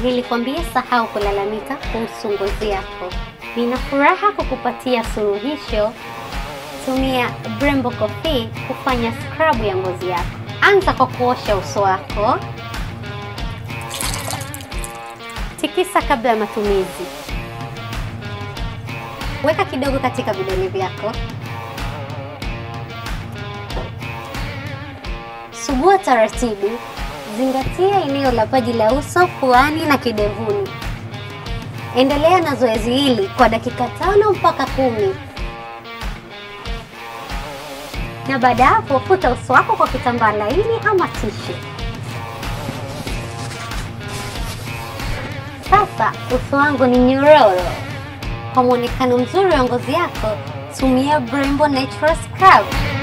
Nilikwambia sahau kulalamika kuhusu ngozi yako. Nina furaha kukupatia suluhisho. Tumia Brembo Coffee kufanya scrub ya ngozi yako. Anza kwa kuosha uso wako. Tikisa kabla ya matumizi. Weka kidogo katika vidole vyako. Sugua taratibu. Zingatia eneo la paji la uso, puani na kidevuni. Endelea na zoezi hili kwa dakika tano mpaka kumi, na baada ya hapo futa uso wako kwa kitambaa laini ama tishu. Sasa uso wangu ni nyororo. Kwa mwonekano mzuri wa ngozi yako, tumia Brembo Natural Scrub.